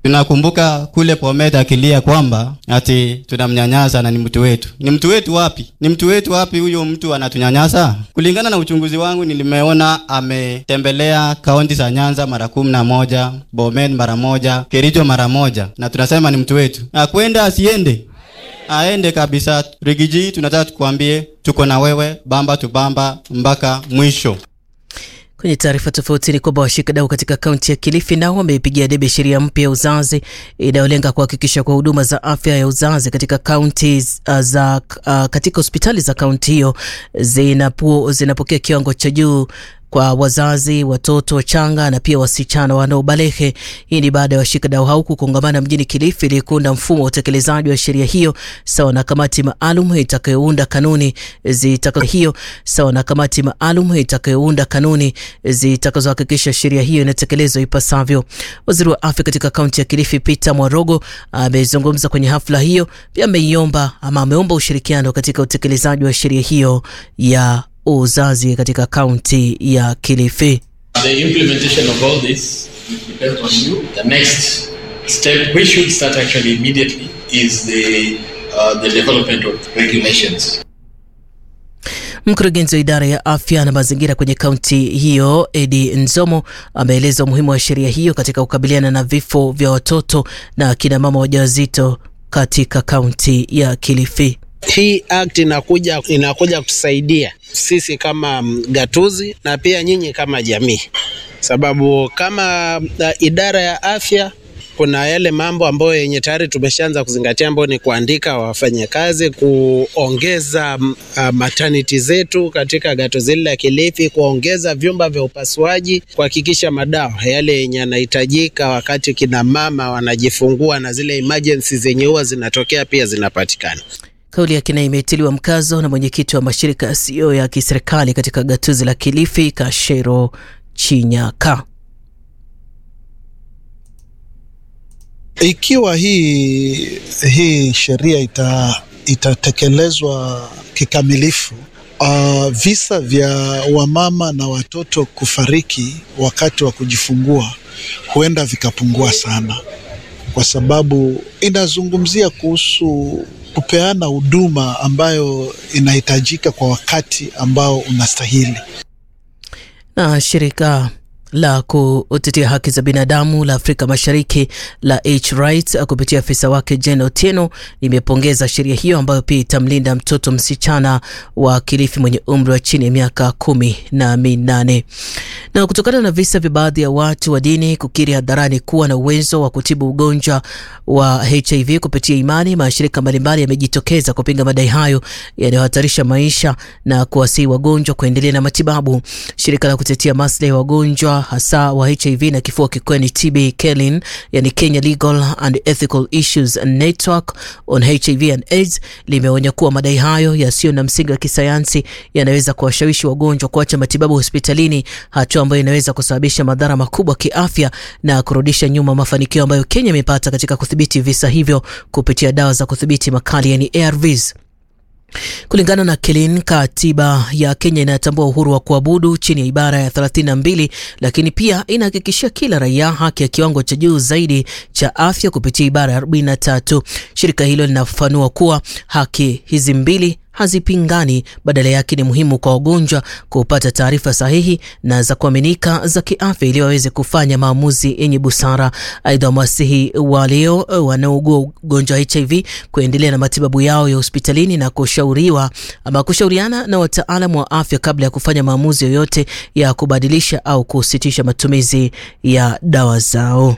Tunakumbuka kule Bomet akilia kwamba ati tunamnyanyasa na ni mtu wetu. Ni mtu wetu wapi? Ni mtu wetu wapi huyo mtu anatunyanyasa? Kulingana na uchunguzi wangu, nilimeona ametembelea kaunti za Nyanza mara kumi na moja, Bomet mara moja, Kericho mara moja, na tunasema ni mtu wetu. Akwenda asiende? Aende kabisa. Rigiji, tunataka tukwambie tuko na wewe bamba tubamba mpaka mwisho. Kwenye taarifa tofauti ni kwamba washikadau katika kaunti ya Kilifi nao wameipigia debe sheria mpya ya uzazi inayolenga kuhakikisha kwa huduma za afya ya uzazi katika kaunti uh, za uh, katika hospitali za kaunti hiyo zinapo, zinapokea kiwango cha juu kwa wazazi, watoto wachanga na pia wasichana wanaobalehe. Hii ni baada ya washikadau hao kukongamana mjini Kilifi ili kuunda mfumo wa utekelezaji wa sheria hiyo sawa na kamati maalum itakayounda kanuni zitakazo hiyo sawa na kamati maalum itakayounda kanuni zitakazohakikisha sheria hiyo inatekelezwa ipasavyo. Waziri wa afya katika kaunti ya Kilifi Peter Mwarogo amezungumza kwenye hafla hiyo, pia ameiomba ama ameomba ushirikiano katika utekelezaji wa sheria hiyo ya uzazi katika kaunti ya Kilifi. The implementation of all this depends on you. The next step we should start actually immediately is the uh, the development of regulations. Mkurugenzi wa idara ya afya na mazingira kwenye kaunti hiyo Edi Nzomo ameeleza umuhimu wa sheria hiyo katika kukabiliana na vifo vya watoto na kina mama wajawazito katika kaunti ya Kilifi. Hii act inakuja inakuja kusaidia sisi kama gatuzi na pia nyinyi kama jamii, sababu kama uh, idara ya afya kuna yale mambo ambayo yenye tayari tumeshaanza kuzingatia ambayo ni kuandika wafanyakazi, kuongeza uh, maternity zetu katika gatuzi hili la Kilifi, kuongeza vyumba vya upasuaji, kuhakikisha madawa yale yenye yanahitajika wakati kina mama wanajifungua na zile emergency zenye huwa zinatokea pia zinapatikana. Kauli yake nayo imetiliwa mkazo na mwenyekiti wa mashirika yasiyo ya kiserikali katika gatuzi la Kilifi, Kashero Chinyaka. Ikiwa hii, hii sheria ita, itatekelezwa kikamilifu, uh, visa vya wamama na watoto kufariki wakati wa kujifungua huenda vikapungua sana, kwa sababu inazungumzia kuhusu kupeana huduma ambayo inahitajika kwa wakati ambao unastahili. Na shirika la kutetea haki za binadamu la Afrika Mashariki la H-Rights kupitia afisa wake Jane Otieno limepongeza sheria hiyo ambayo pia itamlinda mtoto msichana wa Kilifi mwenye umri wa chini ya miaka kumi na minane. Na kutokana na visa vya baadhi ya watu wa dini kukiri hadharani kuwa na uwezo wa kutibu ugonjwa wa HIV kupitia imani, mashirika mbalimbali yamejitokeza kupinga madai hayo yanayohatarisha maisha na kuwasihi wagonjwa kuendelea na matibabu. Shirika la kutetea maslahi ya wagonjwa hasa wa HIV na kifua kikuu ni TB KELIN, yani Kenya Legal and Ethical Issues Network on HIV and AIDS limeonya kuwa madai hayo yasiyo na msingi wa kisayansi yanaweza kuwashawishi wagonjwa kuacha matibabu hospitalini, hatua ambayo inaweza kusababisha madhara makubwa kiafya na kurudisha nyuma mafanikio ambayo Kenya imepata katika kudhibiti visa hivyo kupitia dawa za kudhibiti makali yani ARVs. Kulingana na Kelin, katiba ya Kenya inatambua uhuru wa kuabudu chini ya ibara ya 32, lakini pia inahakikishia kila raia haki ya kiwango cha juu zaidi cha afya kupitia ibara ya 43. Shirika hilo linafafanua kuwa haki hizi mbili hazipingani, badala yake ni muhimu kwa wagonjwa kupata taarifa sahihi na za kuaminika za kiafya ili waweze kufanya maamuzi yenye busara. Aidha, wamewasihi walio wanaougua ugonjwa wa HIV kuendelea na matibabu yao ya hospitalini na kushauriwa ama kushauriana na wataalamu wa afya kabla ya kufanya maamuzi yoyote ya kubadilisha au kusitisha matumizi ya dawa zao.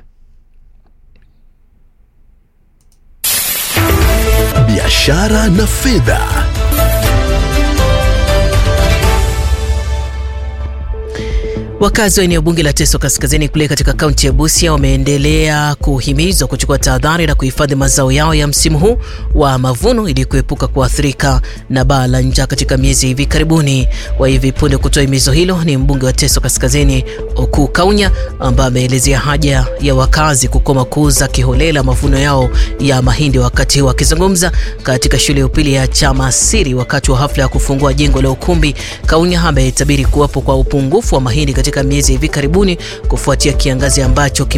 Biashara na fedha. Wakazi wa eneo bunge la Teso Kaskazini kule katika kaunti ya Busia wameendelea kuhimizwa kuchukua tahadhari na kuhifadhi mazao yao ya msimu huu wa mavuno ili kuepuka kuathirika na baa la njaa katika miezi hivi karibuni. Wa hivi punde kutoa himizo hilo ni mbunge wa Teso Kaskazini Oku Kaunya, ambaye ameelezea haja ya wakazi kukoma kuuza kiholela mavuno yao ya mahindi. Wakati huu akizungumza katika shule ya upili ya Chamasiri wakati wa hafla ya kufungua jengo la ukumbi, Kaunya ametabiri kuwapo kwa upungufu wa mahindi katika miezi hivi karibuni kufuatia kiangazi ambacho